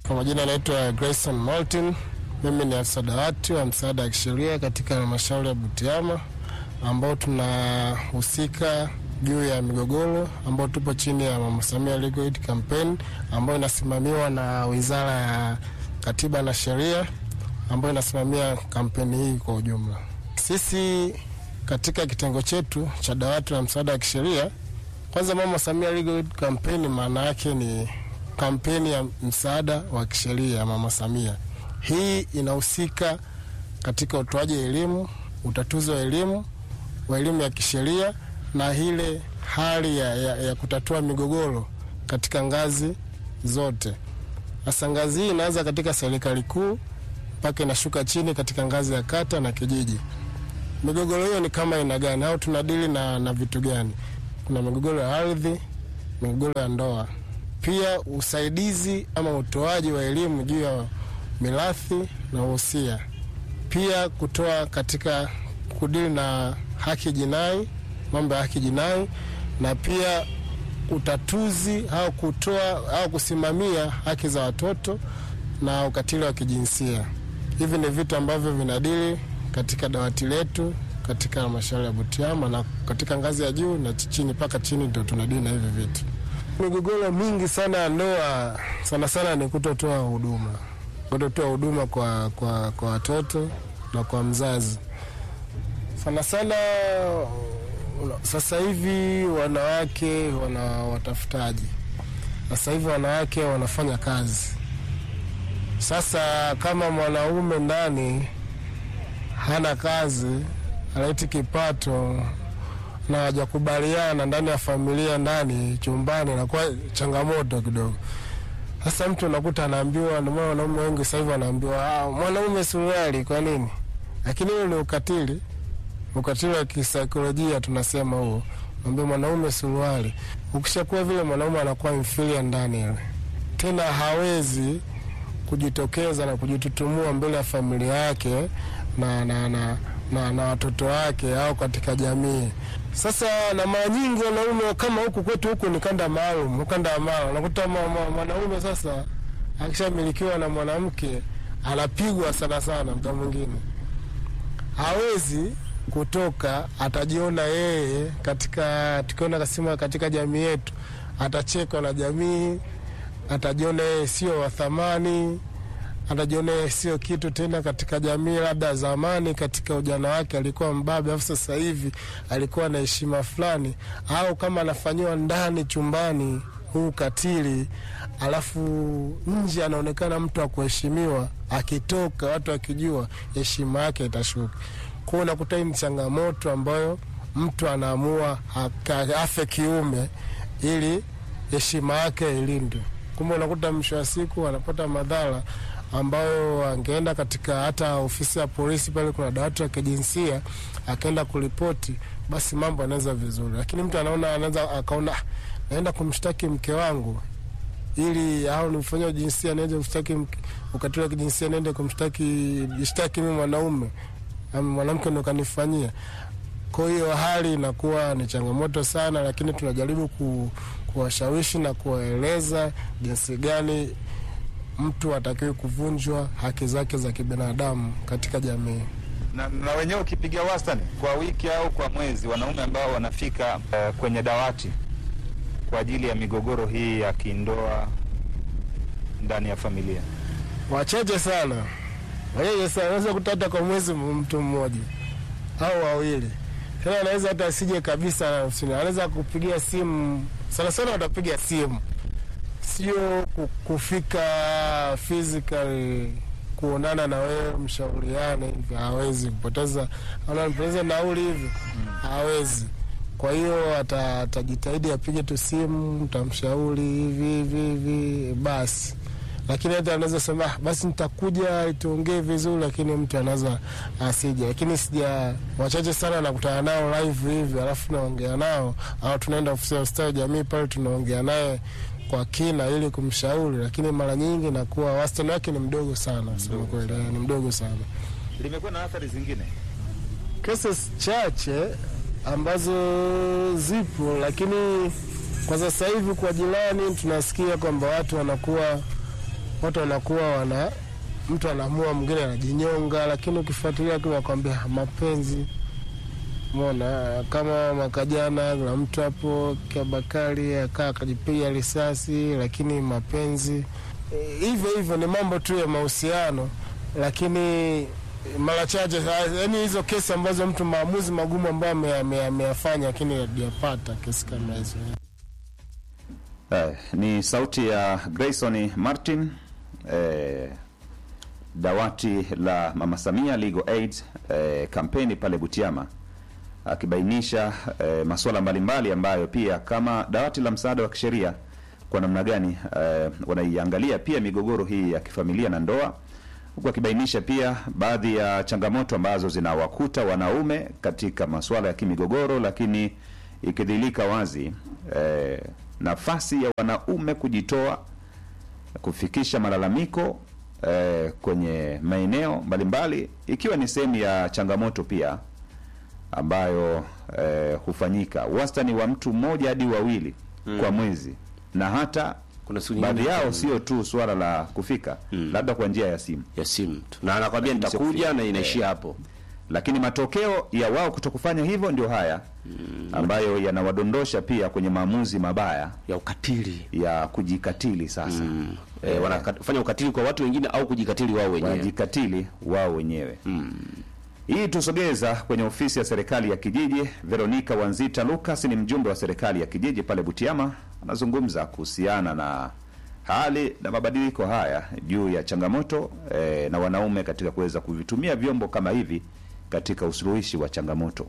Kwa majina anaitwa Grayson Martin. Mimi ni afisa dawati wa msaada wa kisheria katika halmashauri ya Butiama ambao tunahusika juu ya migogoro ambao tupo chini ya Mama Samia Legal Aid Campaign ambayo inasimamiwa na Wizara ya Katiba na Sheria ambayo inasimamia kampeni hii kwa ujumla. Sisi katika kitengo chetu cha dawati la msaada wa kisheria, kwanza Mama Samia Legal Aid Campaign maana yake ni kampeni ya msaada wa kisheria ya Mama Samia. Hii inahusika katika utoaji elimu, utatuzi wa elimu wa elimu ya kisheria na ile hali ya, ya, ya kutatua migogoro katika ngazi zote. Sasa ngazi hii inaanza katika serikali kuu mpaka inashuka chini katika ngazi ya kata na kijiji. Migogoro hiyo ni kama aina gani au tunadili na, na vitu gani? Kuna migogoro ya ardhi, migogoro ya ndoa, pia usaidizi ama utoaji wa elimu juu ya mirathi na uhusia, pia kutoa katika kudili na haki jinai, mambo ya haki jinai, na pia utatuzi au kutoa au kusimamia haki za watoto na ukatili wa kijinsia. Hivi ni vitu ambavyo vinadili katika dawati letu katika halmashauri ya Butiama na katika ngazi ya juu na chini mpaka chini ndio tunadili na hivi vitu. Migogoro mingi sana ya ndoa sana sana ni kutotoa huduma, kutotoa huduma kwa, kwa, kwa watoto na kwa mzazi sana sana. Sasa hivi wanawake wana watafutaji, sasa hivi wanawake wanafanya kazi. Sasa kama mwanaume ndani hana kazi, anaiti kipato na hajakubaliana ndani ya familia, ndani chumbani, inakuwa changamoto kidogo. Sasa mtu unakuta anaambiwa, ndio maana wanaume wengi sasa hivi wanaambiwa ah, mwanaume suruali. Kwa nini? Lakini hiyo ni ukatili, ukatili wa kisaikolojia tunasema huo, ambia mwanaume suruali. Ukishakuwa vile, mwanaume anakuwa inferior ndani ile, tena hawezi kujitokeza na kujitutumua mbele ya familia yake na, na, na, na, na watoto wake au katika jamii. Sasa na mara nyingi wanaume kama huku kwetu huku ni kanda maalum, kanda ya maalum, unakuta mwanaume sasa akishamilikiwa na mwanamke anapigwa sana sana, mda mwingine hawezi kutoka, atajiona yeye katika, tukiona kasema katika jamii yetu atachekwa na jamii, atajiona yeye sio wa thamani anajiona yeye sio kitu tena katika jamii. Labda zamani katika ujana wake alikuwa mbabe, alafu sasa hivi alikuwa na heshima fulani, au kama anafanyiwa ndani chumbani huu katili, alafu nje anaonekana mtu wa kuheshimiwa, akitoka watu akijua, heshima yake itashuka. Kwao unakuta hii ni changamoto ambayo mtu anaamua afe kiume ili heshima yake ilindwe. Kumbe unakuta mwisho wa siku anapata madhara ambayo angeenda katika hata ofisi ya polisi pale, kuna dawati la kijinsia, akaenda kuripoti, basi mambo anaweza vizuri. Lakini mtu anaona anaweza akaona naenda kumshtaki mke wangu ili au nimfanyia jinsia, niende kumshtaki ukatili wa kijinsia, niende kumshtaki jishtaki mimi mwanaume, mwanamke ndo kanifanyia. Kwa hiyo hali inakuwa ni changamoto sana, lakini tunajaribu ku, kuwashawishi na kuwaeleza jinsi gani mtu atakiwe kuvunjwa haki zake za kibinadamu katika jamii. Na, na wenyewe ukipiga wastani kwa wiki au kwa mwezi, wanaume ambao wanafika uh, kwenye dawati kwa ajili ya migogoro hii ya kindoa ndani ya familia, wachache sana, wachache sana. Unaweza kuta hata kwa mwezi mtu mmoja au wawili, tena anaweza hata asije kabisa, anaweza kupigia simu, sana sana watapiga simu sio kufika physically kuonana na wewe mshauriane hivi, hawezi kupoteza, anapoteza nauli hivi, hawezi. Kwa hiyo atajitahidi apige tu simu, tamshauri hivi hivi hivi basi, lakini hata anaweza sema basi nitakuja tuongee vizuri, lakini mtu anaweza asije. Lakini sija, wachache sana nakutana nao live hivi, alafu naongea nao au tunaenda ofisi ya ustawi jamii pale tunaongea naye kwa kina ili kumshauri, lakini mara nyingi nakuwa wastani wake ni mdogo sana, sema kweli, ni mdogo sana. Limekuwa na athari zingine, cases chache ambazo zipo, lakini kwa sasa hivi kwa jirani tunasikia kwamba watu wanakuwa watu wanakuwa wana mtu anaamua, mwingine anajinyonga, lakini ukifuatilia tu nakwambia mapenzi Mona kama mwaka jana kuna mtu hapo Kiabakari akaa akajipiga risasi, lakini mapenzi Eh, hivyo hivyo ni mambo tu ya mahusiano, lakini mara chache, yaani hizo kesi ambazo mtu maamuzi magumu ambayo ame- ame- ameyafanya, lakini hajapata kesi kama hizo. Eh, ni sauti ya Grayson Martin eh, dawati la Mama Samia Legal Aid eh, kampeni pale Butiama akibainisha eh, masuala mbalimbali ambayo pia kama dawati la msaada wa kisheria kwa namna gani eh, wanaiangalia pia migogoro hii ya kifamilia na ndoa, huku akibainisha pia baadhi ya changamoto ambazo zinawakuta wanaume katika masuala ya kimigogoro, lakini ikidhilika wazi eh, nafasi ya wanaume kujitoa kufikisha malalamiko eh, kwenye maeneo mbalimbali ikiwa ni sehemu ya changamoto pia ambayo eh, hufanyika wastani wa mtu mmoja hadi wawili kwa mwezi na hata Kuna siku baadhi nyingine yao kama- sio tu swala la kufika labda kwa njia ya simu ya simu tu, na anakwambia Lakini sio nitakuja kufika. na inaishia hapo. lakini matokeo ya wao kutokufanya hivyo ndio haya ambayo yanawadondosha pia kwenye maamuzi mabaya ya ukatili ya kujikatili sasa mm. E, wanafanya ukatili kwa watu wengine au kujikatili wao wenyewe. wanajikatili wao wenyewe hii tusogeza kwenye ofisi ya serikali ya kijiji. Veronica Wanzita Lucas ni mjumbe wa serikali ya kijiji pale Butiama, anazungumza kuhusiana na hali na mabadiliko haya juu ya changamoto eh, na wanaume katika kuweza kuvitumia vyombo kama hivi katika usuluhishi wa changamoto.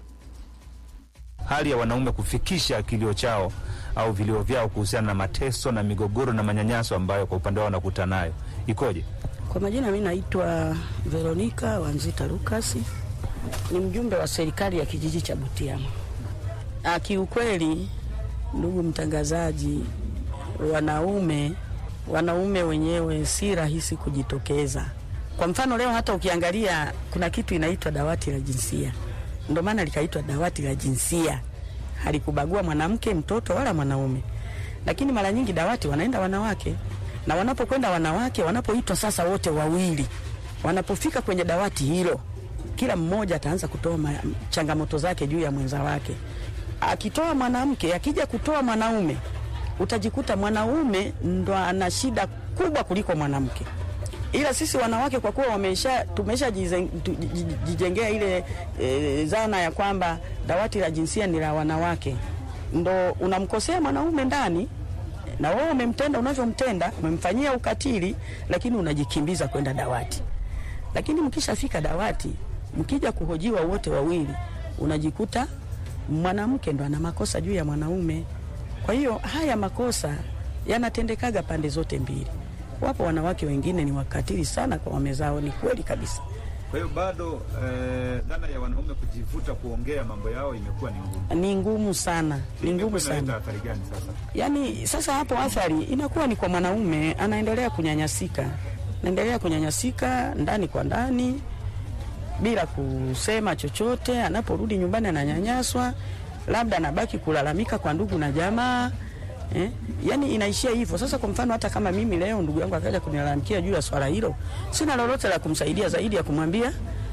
hali ya wanaume kufikisha kilio chao au vilio vyao kuhusiana na mateso na migogoro na manyanyaso ambayo kwa upande wao wanakuta nayo ikoje? Kwa majina mi naitwa Veronika Wanzita Lukasi, ni mjumbe wa serikali ya kijiji cha Butiama. Ah, Kiukweli ndugu mtangazaji, wanaume wanaume wenyewe si rahisi kujitokeza. Kwa mfano leo hata ukiangalia kuna kitu inaitwa dawati la jinsia, ndio maana likaitwa dawati la jinsia, halikubagua mwanamke, mtoto wala mwanaume, lakini mara nyingi dawati wanaenda wanawake, na wanapokwenda wanawake, wanapoitwa sasa wote wawili, wanapofika kwenye dawati hilo, kila mmoja ataanza kutoa ma- changamoto zake juu ya mwenza wake. Akitoa mwanamke, akija kutoa mwanaume, utajikuta mwanaume ndo ana shida kubwa kuliko mwanamke ila sisi wanawake kwa kuwa wamesha tumeshajijengea ile e, zana ya kwamba dawati la jinsia ni la wanawake, ndo unamkosea mwanaume ndani na wewe umemtenda unavyomtenda, umemfanyia ukatili, lakini unajikimbiza kwenda dawati. Lakini mkishafika dawati, mkija kuhojiwa wote wawili, unajikuta mwanamke ndo ana makosa juu ya mwanaume. Kwa hiyo haya makosa yanatendekaga pande zote mbili. Wapo wanawake wengine ni wakatili sana kwa wame zao, ni kweli kabisa. Kwa hiyo bado eh, dhana ya wanaume kujivuta kuongea mambo yao imekuwa ni ngumu. Ni ngumu sana, ni ngumu sana. athari gani sasa? Yaani sasa hapo athari inakuwa ni kwa mwanaume, anaendelea kunyanyasika, anaendelea kunyanyasika ndani kwa ndani bila kusema chochote. Anaporudi nyumbani ananyanyaswa, labda anabaki kulalamika kwa ndugu na jamaa eh? Yaani inaishia hivyo. Sasa kwa mfano, hata kama mimi leo ndugu yangu akaja kunilalamikia juu ya swala hilo, sina lolote la kumsaidia zaidi ya kumwambia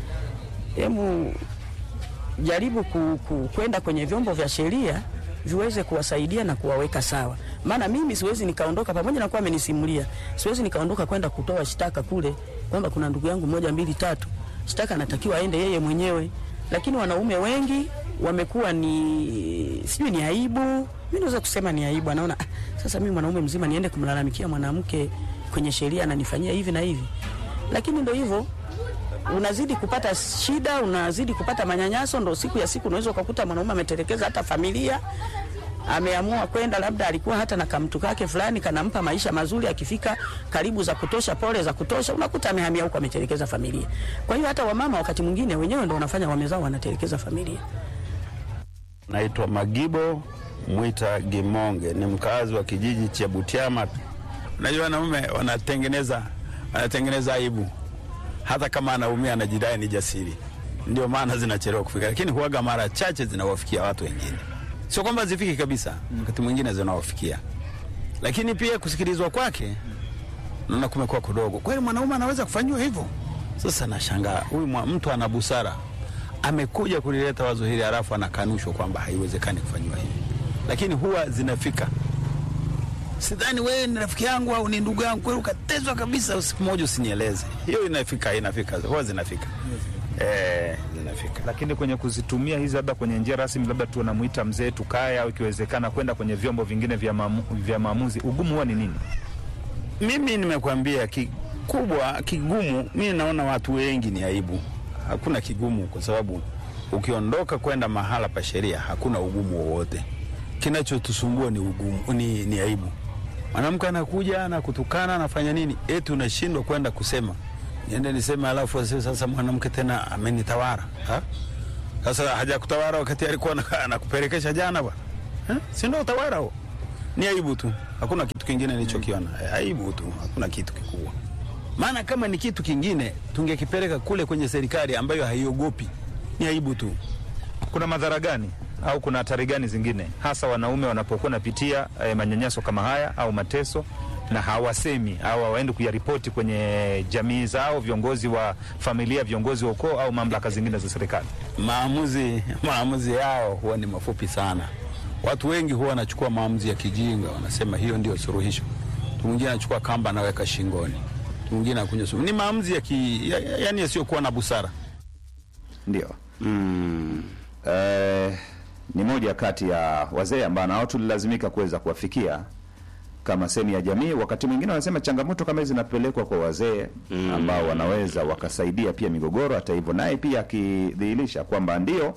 hemu jaribu ku, ku, kwenda kwenye vyombo vya sheria viweze kuwasaidia na kuwaweka sawa. Maana mimi siwezi nikaondoka, pamoja na kuwa amenisimulia, siwezi nikaondoka kwenda kutoa shtaka kule kwamba kuna ndugu yangu moja mbili tatu. Shtaka anatakiwa aende yeye mwenyewe, lakini wanaume wengi wamekuwa ni sijui ni aibu, mimi naweza kusema ni aibu. Anaona ah, sasa mimi mwanaume mzima niende kumlalamikia mwanamke kwenye sheria ananifanyia hivi na hivi, lakini ndo hivyo unazidi kupata shida, unazidi kupata manyanyaso. Ndo siku ya siku unaweza ukakuta mwanaume ametelekeza hata familia, ameamua kwenda, labda alikuwa hata na kamtu kake fulani kanampa maisha mazuri, akifika karibu za kutosha, pole za kutosha, unakuta amehamia huko, ametelekeza familia. Kwa hiyo hata wamama wakati mwingine wenyewe ndo wanafanya wame zao wanatelekeza familia. Naitwa Magibo Mwita Gimonge, ni mkazi wa kijiji cha Butiama. Unajua, wanaume wanatengeneza wanatengeneza aibu, hata kama anaumia anajidai ni jasiri, ndio maana zinachelewa kufika, lakini huaga mara chache zinawafikia watu wengine. Sio kwamba zifiki kabisa, wakati mwingine zinawafikia, lakini pia kusikilizwa kwake naona kumekuwa kudogo. Kweli mwanaume anaweza kufanyiwa hivyo? Sasa nashangaa huyu mwa- mtu ana busara amekuja kulileta wazo hili, halafu anakanushwa kwamba haiwezekani kufanyiwa hivi, lakini huwa zinafika. Sidhani wewe ni rafiki yangu au ni ndugu yangu kweli, ukatezwa kabisa, siku moja usinieleze. Hiyo inafika, inafika, huwa zinafika eh, zinafika. Lakini kwenye kuzitumia hizi labda kwenye njia rasmi, labda tunamwita mzee tukae, au ikiwezekana kwenda kwenye vyombo vingine vya, maamu, vya maamuzi, ugumu huwa ni nini? Mimi nimekuambia kikubwa kigumu, mi naona watu wengi ni aibu. Hakuna kigumu, kwa sababu ukiondoka kwenda mahala pa sheria hakuna ugumu wowote. Kinachotusumbua ni ugumu, ni, ni aibu. Mwanamke anakuja na kutukana anafanya nini, eti unashindwa kwenda kusema, niende niseme, alafu aseme, sasa mwanamke tena amenitawara ha? Sasa hajakutawara wakati alikuwa ana- anakupelekesha jana bwana eh? si ndio utawara huo? Ni aibu tu, hakuna kitu kingine nilichokiona. Eh, Aibu tu, hakuna kitu kikubwa. Maana kama ni kitu kingine tungekipeleka kule kwenye serikali ambayo haiogopi. Ni aibu tu. Kuna madhara gani au kuna hatari gani zingine, hasa wanaume wanapokuwa napitia eh, manyanyaso kama haya au mateso na hawasemi au hawaendi kuyaripoti kwenye jamii zao, viongozi wa familia, viongozi wa ukoo au mamlaka zingine za serikali? Maamuzi maamuzi yao huwa ni mafupi sana. Watu wengi huwa wanachukua maamuzi ya kijinga, wanasema hiyo ndio suluhisho. Mtu mwingine anachukua kamba anaweka shingoni, mtu mwingine anakunywa sumu. Ni maamuzi ya ki, ya, ya, yani yasiyokuwa na busara. Ndio. Mm. Eh, ni moja kati ya wazee ambao nao tulilazimika kuweza kuwafikia kama sehemu ya jamii. Wakati mwingine wanasema changamoto kama hizi zinapelekwa kwa wazee ambao wanaweza wakasaidia pia migogoro. Hata hivyo, naye pia akidhihirisha kwamba ndio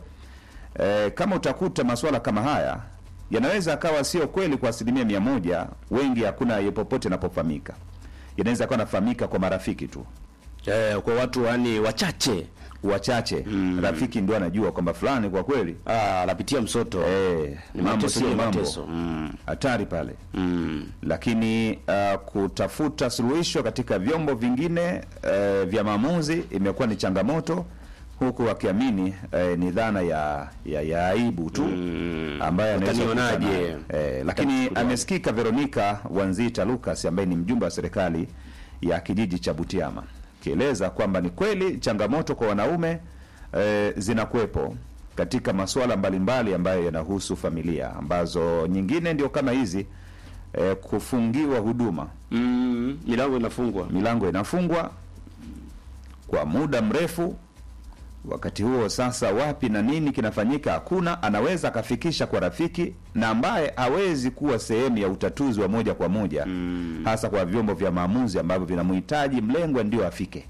eh, kama utakuta masuala kama haya yanaweza akawa sio kweli kwa asilimia mia moja. Wengi hakuna ye popote inapofahamika, yanaweza akawa nafahamika kwa marafiki tu Eh, kwa watu yani wachache wachache. Rafiki ndio anajua kwamba fulani kwa kweli ah, anapitia msoto eh, Ni mambo mateso sio ni mambo mateso. Mm. hatari pale Mm. lakini uh, kutafuta suluhisho katika vyombo vingine uh, vya maamuzi imekuwa ni changamoto huku wakiamini uh, ni dhana ya, ya, ya aibu tu Mm. ambaye anaweza Watanionaje? kukutana. eh, lakini Watachukuliwaje? amesikika Veronica Wanzita Lucas ambaye ni mjumbe wa serikali ya kijiji cha Butiama akieleza kwamba ni kweli changamoto kwa wanaume eh, zinakuwepo katika masuala mbalimbali ambayo yanahusu familia ambazo nyingine ndio kama hizi eh, kufungiwa huduma Mm. Milango inafungwa. milango inafungwa kwa muda mrefu. Wakati huo sasa, wapi na nini kinafanyika? Hakuna. Anaweza akafikisha kwa rafiki na ambaye hawezi kuwa sehemu ya utatuzi wa moja kwa moja Mm. hasa kwa vyombo vya maamuzi ambavyo vinamhitaji mlengwa ndio afike,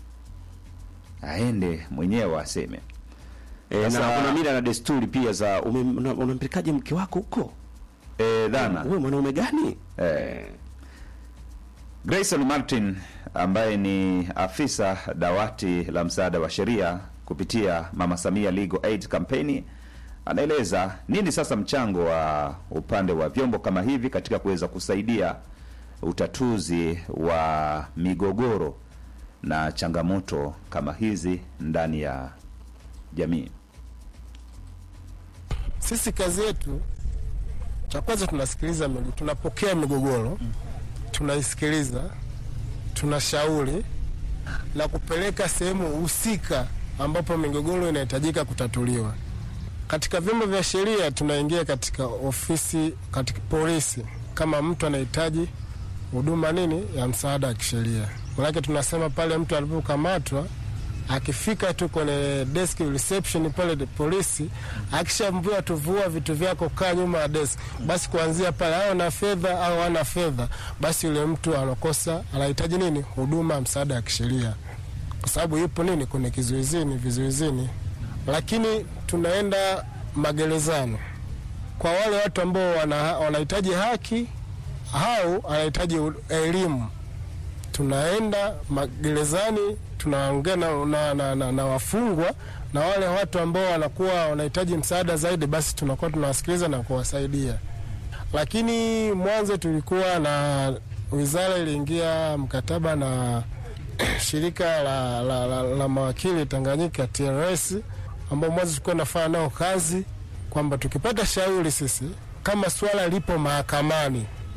aende mwenyewe aseme. Eh, na Sasa- kuna mila na desturi pia za ume- una- unampelekaje mke wako huko? E, dhana Wewe mwanaume gani? Eh. Grayson Martin ambaye ni afisa dawati la msaada wa sheria kupitia Mama Samia Legal Aid Campaign anaeleza nini sasa mchango wa upande wa vyombo kama hivi katika kuweza kusaidia utatuzi wa migogoro na changamoto kama hizi ndani ya jamii. Sisi kazi yetu, cha kwanza tunasikiliza, migo- tunapokea migogoro, tunaisikiliza, tunashauri na kupeleka sehemu husika ambapo migogoro inahitajika kutatuliwa. Katika vyombo vya sheria tunaingia katika ofisi, katika polisi, kama mtu anahitaji huduma nini ya msaada wa kisheria. Manake tunasema pale mtu alipokamatwa akifika tu kwenye desk reception pale de- polisi, akishaambiwa tuvua vitu vyako, kaa nyuma ya desk, basi kuanzia pale, au na fedha au ana fedha, basi yule mtu anakosa, anahitaji nini, huduma ya msaada wa kisheria, kwa sababu yupo nini, kwenye kizuizini, vizuizini. Lakini tunaenda magerezani kwa wale watu ambao wana- wanahitaji haki au anahitaji elimu tunaenda magerezani tunaongea na, na, na, na, na wafungwa na wale watu ambao wanakuwa wanahitaji msaada zaidi, basi tunakuwa tunawasikiliza na kuwasaidia. Lakini mwanzo tulikuwa na wizara iliingia mkataba na shirika la, la, la, la mawakili Tanganyika TLS, ambao mwanzo tulikuwa nafanya nao kazi kwamba tukipata shauri sisi kama swala lipo mahakamani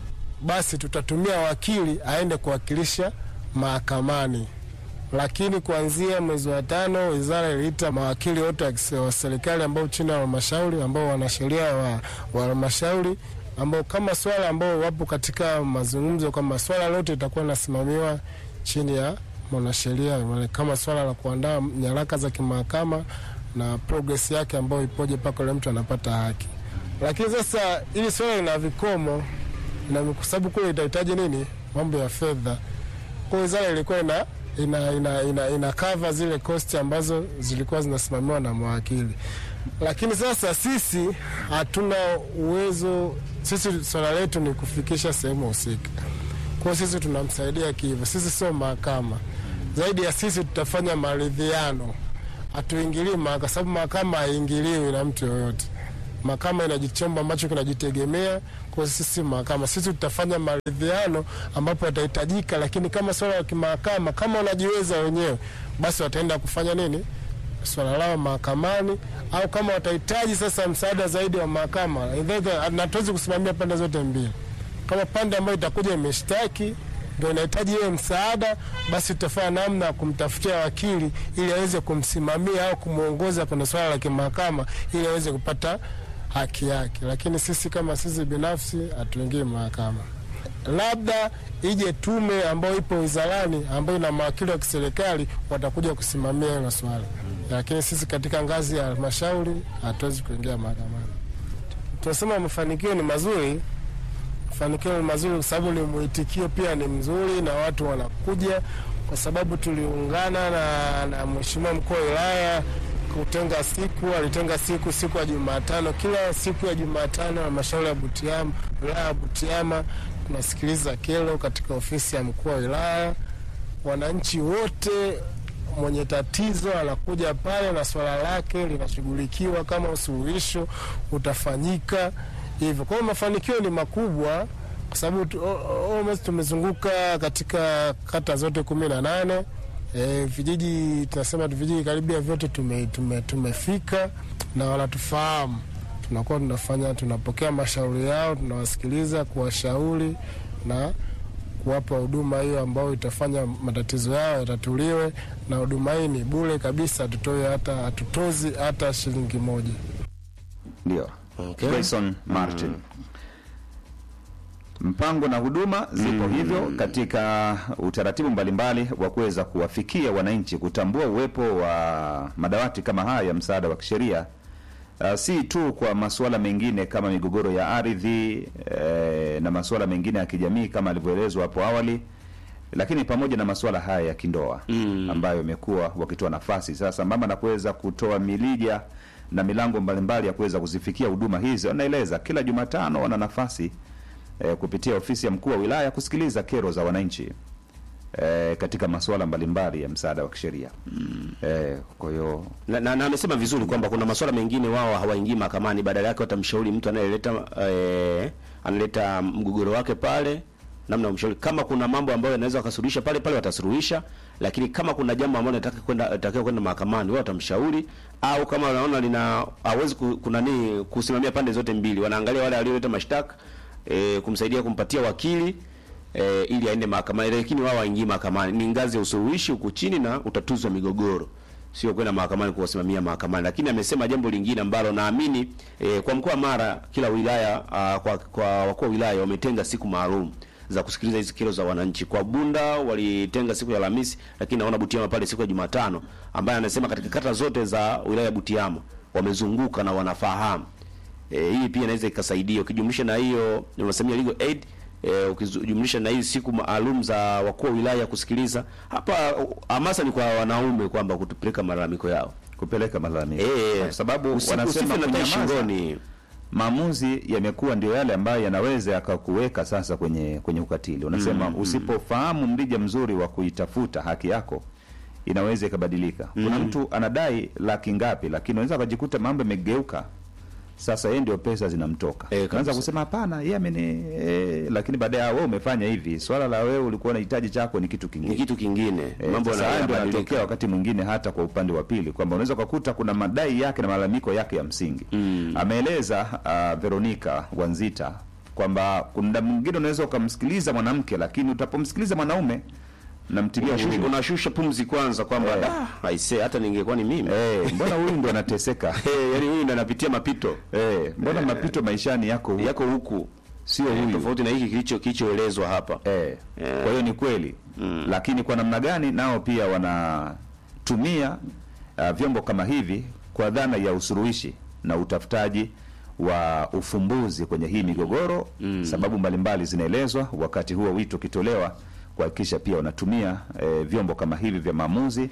basi tutatumia wakili aende kuwakilisha mahakamani. Lakini kuanzia mwezi wa tano, wizara iliita mawakili wote wa kise- wa serikali ambao chini ya halmashauri ambao wanasheria wa wa halmashauri ambao kama swala ambao wapo katika mazungumzo kwamba swala lote litakuwa linasimamiwa chini ya mwanasheria wale, kama swala la kuandaa nyaraka za kimahakama na progress yake ambayo ipoje mpaka ule mtu anapata haki. Lakini sasa hili swala lina vikomo na kwa sababu kule itahitaji nini, mambo ya fedha. Kwa hiyo wizara ilikuwa ina ina, ina, ina, ina cover zile kosti ambazo zilikuwa zinasimamiwa na mawakili, lakini sasa sisi hatuna uwezo. Sisi swala letu ni kufikisha sehemu husika, kwa hiyo sisi tunamsaidia kihivyo. Sisi sio mahakama, zaidi ya sisi tutafanya maridhiano, hatuingilii mahakama, kwa sababu mahakama haiingiliwi na mtu yoyote. Mahakama ina chombo ambacho kinajitegemea. Kwa sisi mahakama, sisi tutafanya maridhiano ambapo yatahitajika, lakini kama swala la kimahakama, kama wanajiweza wenyewe, basi wataenda kufanya nini swala lao mahakamani, au kama watahitaji sasa msaada zaidi wa mahakama, na tuwezi kusimamia pande zote mbili. Kama pande ambayo itakuja imeshtaki ndio inahitaji hiyo msaada, basi tutafanya namna ya kumtafutia wakili ili aweze kumsimamia au kumwongoza kwenye swala la kimahakama ili aweze kupata haki yake. Lakini sisi kama sisi binafsi hatuingii mahakama, labda ije tume ambayo ipo wizarani ambayo ina mawakili wa kiserikali watakuja kusimamia hilo swala, lakini sisi katika ngazi ya halmashauri hatuwezi kuingia mahakamani. Tunasema mafanikio ni mazuri mafanikio ni mazuri kwa sababu ni mwitikio pia ni mzuri na watu wanakuja, kwa sababu tuliungana na, na mheshimiwa mkuu wa wilaya kutenga siku, alitenga siku siku ya Jumatano. Kila siku ya Jumatano halmashauri ya Butiama, wilaya ya Butiama tunasikiliza kero katika ofisi ya mkuu wa wilaya. Wananchi wote mwenye tatizo anakuja pale na swala lake linashughulikiwa, kama usuluhisho utafanyika hivyo. Kwa hiyo mafanikio ni makubwa, kwa sababu tu- o- o- almost tumezunguka katika kata zote kumi na nane. E, vijiji tunasema tu vijiji karibia vyote tume, tume, tumefika na wanatufahamu. Tunakuwa tunafanya tunapokea mashauri yao, tunawasikiliza, kuwashauri na kuwapa huduma hiyo ambayo itafanya matatizo yao yatatuliwe, na huduma hii ni bure kabisa, hatutoi hata hatutozi hata shilingi moja. Ndio. Okay. Grayson Martin. Mpango na huduma zipo hivyo katika utaratibu mbalimbali wa kuweza kuwafikia wananchi, kutambua uwepo wa madawati kama haya ya msaada wa kisheria uh, si tu kwa masuala mengine kama migogoro ya ardhi eh, na masuala mengine ya kijamii kama alivyoelezwa hapo awali, lakini pamoja na masuala haya ya kindoa mm. ambayo imekuwa wakitoa nafasi sasa, sambamba na kuweza kutoa milija na milango mbalimbali ya kuweza kuzifikia huduma hizi. Wanaeleza kila Jumatano wana nafasi eh, kupitia ofisi ya mkuu wa wilaya kusikiliza kero za wananchi eh, katika masuala mbalimbali ya msaada wa kisheria mm. eh, kwa hiyo na, na, na amesema vizuri kwamba kuna masuala mengine wao hawaingii mahakamani, badala yake watamshauri mtu anayeleta eh, analeta mgogoro wake pale, namna ya kumshauri. Kama kuna mambo ambayo yanaweza wakasuluhisha pale pale watasuluhisha, lakini kama kuna jambo ambalo nataka kwenda nataka kwenda mahakamani, wao watamshauri, au kama wanaona lina hawezi ku- kuna nini kusimamia pande zote mbili, wanaangalia wale walioleta mashtaka eh, kumsaidia kumpatia wakili eh, ili aende mahakamani, lakini wao waingii mahakamani. Ni ngazi ya usuluhishi huku chini na utatuzi wa migogoro sio kwenda mahakamani kuwasimamia mahakamani. Lakini amesema jambo lingine ambalo naamini e, kwa mkoa wa Mara kila wilaya a, kwa, kwa wakuu wa wilaya wametenga siku maalum za kusikiliza hizi kero za wananchi. Kwa Bunda walitenga siku ya Alhamisi, lakini naona Butiama pale siku ya Jumatano, ambaye anasema katika kata zote za wilaya ya Butiama wamezunguka na wanafahamu. E, hii pia inaweza ikasaidia ukijumlisha na hiyo unasemia legal aid e, ukijumlisha na hii siku maalum za wakuu wa wilaya kusikiliza hapa. uh, Hamasa ni kwa wanaume kwamba kutupeleka malalamiko yao kupeleka malalamiko Eh, kwa sababu usi- wanasema usife na tai kunyamaza, shingoni. maamuzi yamekuwa ndio yale ambayo yanaweza yakakuweka sasa kwenye kwenye ukatili. Unasema usipofahamu mrija mzuri wa kuitafuta haki yako inaweza ikabadilika. Kuna mtu anadai laki ngapi, lakini unaweza akajikuta mambo yamegeuka sasa yeye ndio pesa zinamtoka. Eh, Unaweza kabisa. kusema hapana, yeye ameni eh, lakini baadaye ah, wewe umefanya hivi. Swala la wewe ulikuwa unahitaji chako ni kitu Ni kingine. kitu kingine, Eh, mambo sasa haya ndio yanabadilika. yanatokea wakati mwingine hata kwa upande wa pili kwamba unaweza ukakuta kuna madai yake na malalamiko yake ya msingi. Ameeleza uh, Veronica Wanzita kwamba kwamba kuna mwingine unaweza ukamsikiliza mwanamke lakini utapomsikiliza mwanaume namtilia Unashusha- huruma. unashusha pumzi kwanza kwamba Eh. "Ah, aisee hata ningekuwa ni mimi Eh, mbona huyu ndo anateseka Eh, yaani huyu ndo anapitia mapito eh, mbona mapito maishani yako huku? yako huku sio Eh, huyu tofauti na hiki kilicho kilichoelezwa hapa Eh, kwa hiyo ni kweli Mm. lakini kwa namna gani nao pia wanatumia uh, vyombo kama hivi kwa dhana ya usuluhishi na utafutaji wa ufumbuzi kwenye hii migogoro mm. sababu mbalimbali zinaelezwa wakati huo wito ukitolewa kuhakikisha pia wanatumia eh, vyombo kama hivi vya maamuzi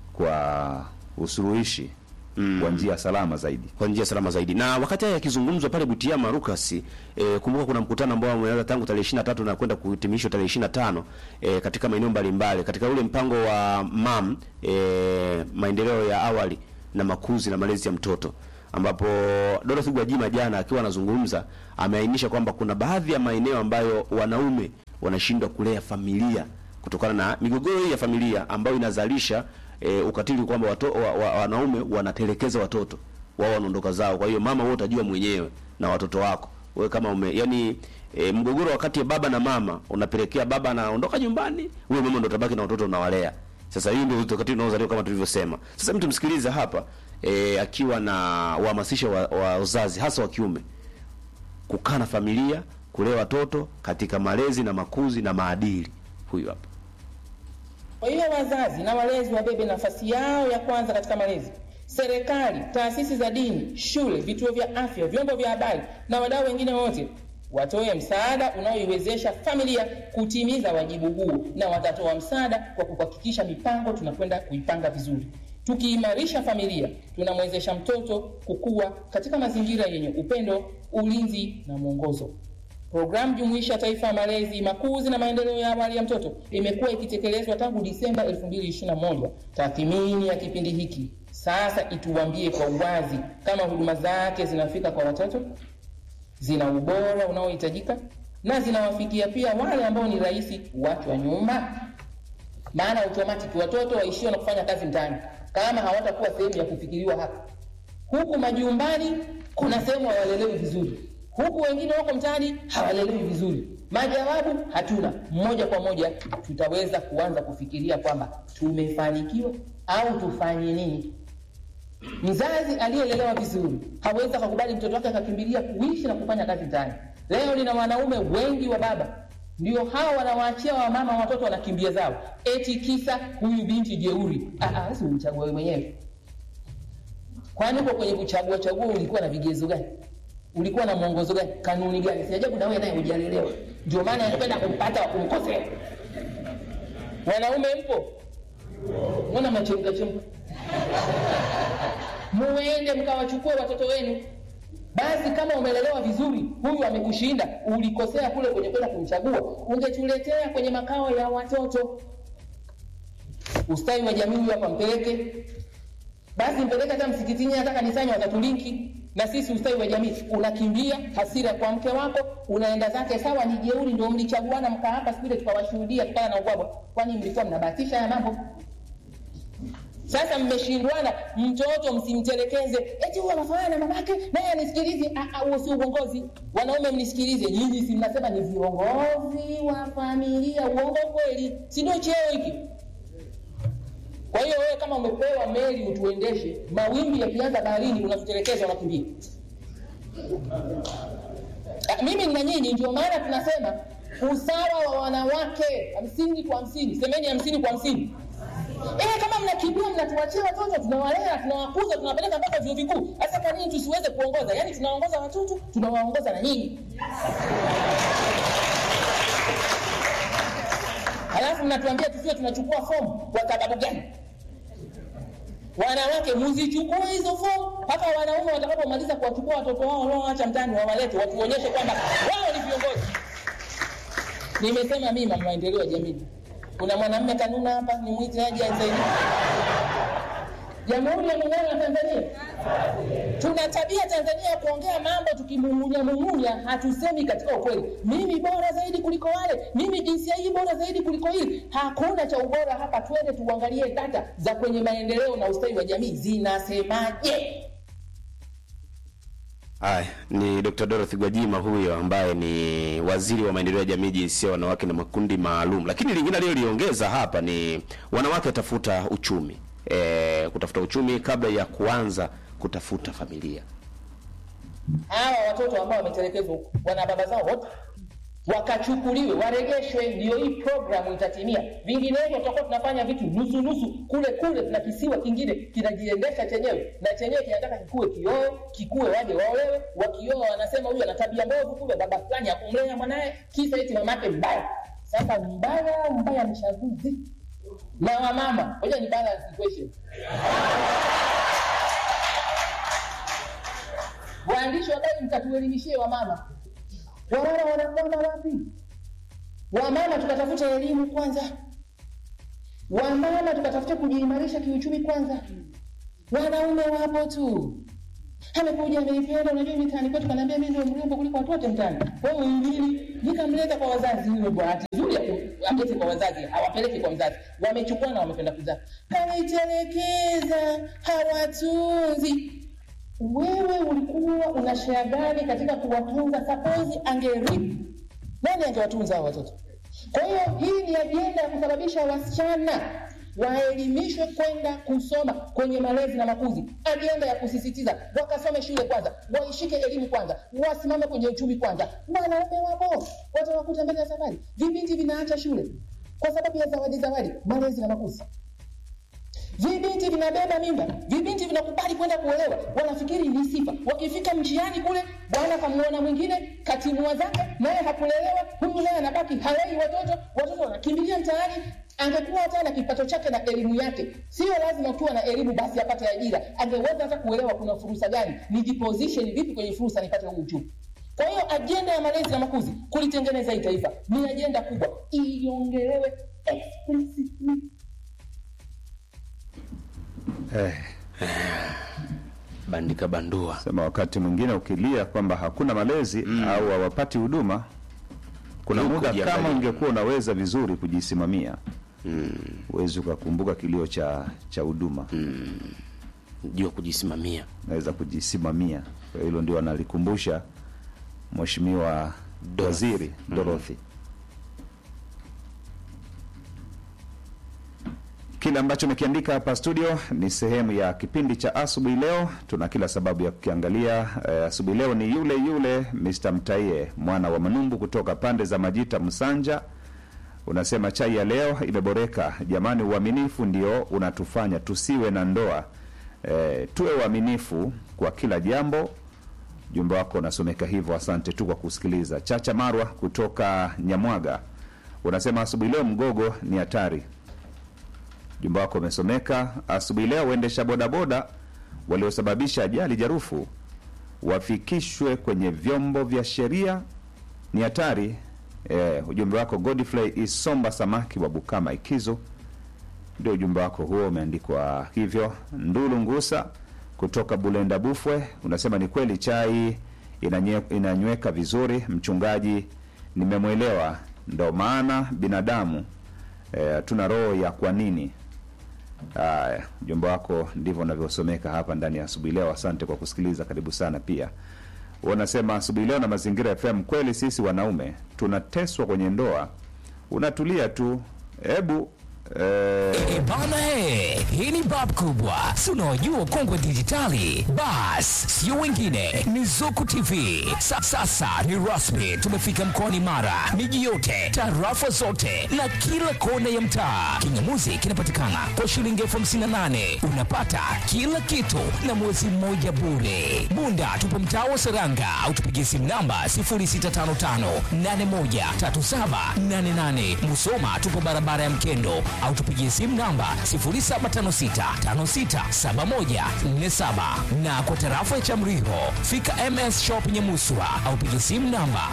kwa usuluhishi mm. kwa njia salama zaidi kwa njia salama zaidi. Na wakati haya yakizungumzwa pale Butiama Lucas, e, kumbuka kuna mkutano ambao umeanza tangu tarehe 23 na kwenda kuhitimishwa tarehe 25 e, katika maeneo mbalimbali katika ule mpango wa MAM e, maendeleo ya awali na makuzi na malezi ya mtoto ambapo Dorothy Gwajima jana akiwa anazungumza ameainisha kwamba kuna baadhi ya maeneo ambayo wanaume wanashindwa kulea familia kutokana na migogoro hii ya familia ambayo inazalisha e, ukatili kwamba wato, wa, wa, wanaume wanatelekeza watoto wao wanaondoka zao. Kwa hiyo mama, wewe utajua mwenyewe na watoto wako wewe kama ume yani e, mgogoro wakati ya baba na mama unapelekea baba anaondoka nyumbani, wewe mama ndo utabaki na watoto unawalea. Sasa hii ndio ukatili unaozaliwa kama tulivyosema. Sasa mtu msikilize hapa e, akiwa na uhamasisho wa, wa uzazi hasa wa kiume kukaa na familia, kulea watoto katika malezi na makuzi na maadili. Huyu hapa. Kwa hiyo wazazi na walezi wabebe nafasi yao ya kwanza katika malezi. Serikali, taasisi za dini, shule, vituo vya afya, vyombo vya habari na wadau wengine wote watoe msaada unaoiwezesha familia kutimiza wajibu huu, na watatoa msaada kwa kuhakikisha mipango tunakwenda kuipanga vizuri. Tukiimarisha familia, tunamwezesha mtoto kukua katika mazingira yenye upendo, ulinzi na mwongozo. Programu jumuishi ya taifa ya malezi, makuzi na maendeleo ya awali ya mtoto imekuwa ikitekelezwa tangu Disemba 2021. Tathmini ya kipindi hiki sasa ituambie kwa uwazi kama huduma zake zinafika kwa watoto, zina ubora unaohitajika na zinawafikia pia wale ambao ni rahisi kuachwa nyuma. Maana automatic watoto waishio na kufanya kazi mtaani kama hawatakuwa sehemu ya kufikiriwa hapa. Huku majumbani kuna sehemu hawalelewi vizuri huku wengine wako mtaani hawalelewi vizuri. Majawabu hatuna. Moja kwa moja tutaweza kuanza kufikiria kwamba tumefanikiwa au tufanye nini. Mzazi aliyelelewa vizuri hawezi akakubali mtoto wake akakimbilia kuishi na kufanya kazi mtaani. Leo nina wanaume wengi wa baba ndio hao wanawaachia wamama watoto wanakimbia zao, eti kisa huyu binti jeuri. Ah, ah, si umchague wewe mwenyewe. Kwani uko kwenye kuchagua chagua ulikuwa na vigezo gani? ulikuwa na mwongozo gani? Kanuni gani? Si ajabu na wewe naye hujalelewa, ndio maana anapenda kumpata wa kumkosea. Wanaume mpo, mbona machemka chemka? Muende mkawachukue watoto wenu. Basi kama umelelewa vizuri, huyu amekushinda, ulikosea kule kwenye kwenda kumchagua, ungetuletea kwenye makao ya watoto. Ustawi wa jamii huyu hapa mpeleke basi mpeleke hata msikitini, hata kanisani, watatulinki na sisi. Ustawi wa jamii unakimbia hasira kwa mke wako, unaenda zake. Sawa, ni jeuri, ndio mlichaguana mkaa hapa siku ile tukawashuhudia tukala na ubwabwa, kwani mlikuwa mnabahatisha ya mambo? Sasa mmeshindwana, mtoto msimtelekeze, eti huyu anafanana na mamake naye anisikilize. Huo si uongozi. Wanaume mnisikilize, nyinyi si mnasema ni viongozi wa familia. Uongo kweli? si ndio cheo hiki? Kwa hiyo wewe kama umepewa meli utuendeshe, mawimbi yakianza baharini unatutelekeza, unakimbia. Mimi na nyinyi, ndio maana tunasema usawa wa wanawake hamsini kwa hamsini. Semeni hamsini kwa hamsini. Eh, kama mnakimbia mnatuachia watoto, tunawalea, tunawakuza, tunawapeleka mpaka vyuo vikuu. Sasa kwa nini tusiweze kuongoza? Yaani tunaongoza watoto, tunawaongoza na nyinyi. Halafu mnatuambia tusiwe tunachukua fomu kwa sababu gani? Wanawake mzichukue hizo fomu mpaka wanaume watakapomaliza kuwachukua watoto wao walioacha mtaani wawalete, watuonyeshe kwamba wao ni viongozi. Nimesema mimi mama maendeleo ya jamii. Kuna mwanamume kanuna hapa, ni mwite aje anisaidie. Jamhuri ya Muungano wa Tanzania, tuna tabia Tanzania ya kuongea mambo tukimumunya mumunya, hatusemi katika ukweli. Mimi bora zaidi kuliko wale, mimi jinsia hii bora zaidi kuliko hili. Hakuna cha ubora hapa. Twende tuangalie data za kwenye maendeleo na ustawi wa jamii zinasemaje. Haya, ni Dr. Dorothy Gwajima huyo ambaye ni waziri wa maendeleo ya jamii, jinsia, wanawake na makundi maalum. Lakini lingine aliyoliongeza hapa ni wanawake watafuta uchumi e, kutafuta uchumi kabla ya kuanza kutafuta familia. hawa watoto ambao wametelekezwa wana baba zao wote wakachukuliwe waregeshwe, ndio hii programu itatimia. Vinginevyo tutakuwa tunafanya vitu nusu nusu, kule kule tuna kisiwa kingine kinajiendesha chenyewe, na chenyewe kinataka kikue kioe, kikue waje waolewe. Wakioa wanasema huyu ana tabia mbovu, kumbe baba fulani akumlea mwanaye, kisa eti mamake mbaya. Sasa mbaya mbaya mshaguzi na wamama, ngoja ni balance equation. Waandishi wa habari, mkatuelimishie wamama wamama wanakwama wapi? Wamama tukatafuta elimu kwanza, wamama tukatafuta kujiimarisha kiuchumi kwanza. Wanaume wapo tu, amekuja ameipenda. Unajua mitaani kwetu kanaambia mimi ndio mrembo kuliko watu wote mtaani. Wewe ingili nikamleta kwa wazazi, huyo bahati nzuri ya ku- alete kwa wazazi, hawapeleki kwa mzazi, wamechukua na wamependa kuzaa, kawaitelekeza, hawatunzi wewe ulikuwa una share gani katika kuwatunza? Suppose angerip, nani angewatunza hao watoto? Kwa hiyo hii ni ajenda ya kusababisha wasichana waelimishwe kwenda kusoma kwenye malezi na makuzi, ajenda ya kusisitiza wakasome shule kwanza, waishike elimu kwanza, wasimame kwenye uchumi kwanza. Wanaume wapo, watawakuta mbele ya safari. Vipindi vinaacha shule kwa sababu ya zawadi, zawadi, malezi na makuzi vibinti vinabeba mimba, vibinti vinakubali kwenda kuolewa, wanafikiri ni sifa. Wakifika mjiani kule, bwana kamuona mwingine katimua zake, naye hakulelewa, huyu naye anabaki halei watoto, watoto wanakimbilia mtaani. Angekuwa hata na kipato chake na elimu yake, sio lazima ukiwa na elimu basi apate ajira. Angeweza hata kuelewa kuna fursa gani, nijiposition vipi kwenye fursa nipate huu uchumi. Kwa hiyo ajenda ya malezi na makuzi, kulitengeneza hii taifa ni ajenda kubwa, iongelewe explicitly Eh, Bandika bandua. sema wakati mwingine ukilia kwamba hakuna malezi au hawapati huduma, kuna Yuko muda jiangalie. kama ungekuwa unaweza vizuri kujisimamia huwezi ukakumbuka kilio cha cha huduma Jua kujisimamia. naweza kujisimamia. Kwa hilo ndio analikumbusha Mheshimiwa Waziri Dorothy. Kile ambacho umekiandika hapa studio ni sehemu ya kipindi cha asubuhi leo. Tuna kila sababu ya kukiangalia. Eh, asubuhi leo ni yule yule Mr. Mtaie mwana wa Manumbu kutoka pande za Majita Msanja. Unasema chai ya leo imeboreka jamani, uaminifu ndio unatufanya tusiwe na ndoa. Eh, tuwe uaminifu kwa kila jambo. Jumbe wako unasomeka hivyo, asante tu kwa kusikiliza. Chacha Marwa kutoka Nyamwaga unasema asubuhi leo mgogo ni hatari. Jumba wako umesomeka. Asubuhi leo waendesha bodaboda waliosababisha ajali jarufu wafikishwe kwenye vyombo vya sheria, ni hatari. Eh, ujumbe wako Godfrey Isomba Samaki wa Bukama Ikizo, ndio ujumbe wako huo umeandikwa hivyo. Ndulu Ngusa kutoka Bulenda Bufwe unasema ni kweli chai inanye, inanyweka vizuri. Mchungaji, nimemwelewa, ndo maana binadamu hatuna e, roho ya kwa nini. Haya, ujumbe wako ndivyo unavyosomeka hapa ndani ya asubuhi leo. Asante kwa kusikiliza, karibu sana. Pia unasema asubuhi leo na Mazingira FM, kweli sisi wanaume tunateswa kwenye ndoa, unatulia tu, hebu E bana he, hii ni bab kubwa, si unaojua kongwe dijitali. Bas, sio wengine ni Zuku TV. Sa, sasa ni rasmi, tumefika mkoani Mara, miji yote, tarafa zote na kila kona ya mtaa. Kingamuzi kinapatikana kwa shilingi elfu hamsini na nane unapata kila kitu na mwezi mmoja bure. Bunda tupo mtaa wa Seranga au tupigie simu namba 0655813788. Musoma tupo barabara ya Mkendo au tupigie simu namba 0756567147 na kwa tarafa ya Chamriho fika MS Shop Nyamuswa au pigie simu namba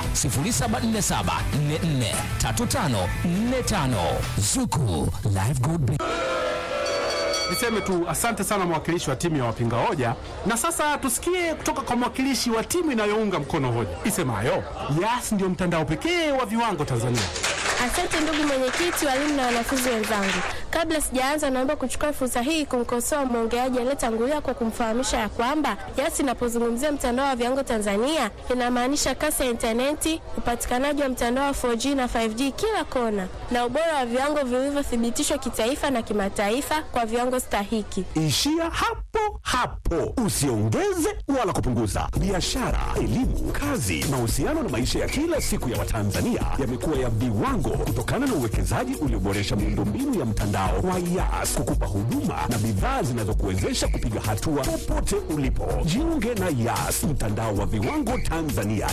0747443545 Zuku Live Good Business. Niseme tu asante sana mwakilishi wa timu ya wapinga hoja, na sasa tusikie kutoka kwa mwakilishi wa timu inayounga mkono hoja isemayo Yas ndio mtandao pekee wa viwango Tanzania. Asante ndugu mwenyekiti, walimu na wanafunzi wenzangu. Kabla sijaanza, naomba kuchukua fursa hii kumkosoa mwongeaji aliyetangulia kwa kumfahamisha ya kwamba Yas inapozungumzia mtandao wa viwango Tanzania inamaanisha kasi ya intaneti, upatikanaji wa mtandao wa 4G na 5G kila kona, na ubora wa viwango vilivyothibitishwa kitaifa na kimataifa kwa viwango stahiki. Ishia hapo hapo, usiongeze wala kupunguza. Biashara, elimu, kazi, mahusiano na maisha ya kila siku ya Watanzania yamekuwa ya viwango kutokana na uwekezaji ulioboresha miundombinu ya mtandao wa Yas kukupa huduma na bidhaa zinazokuwezesha kupiga hatua popote ulipo. Jiunge na Yas, mtandao wa viwango Tanzania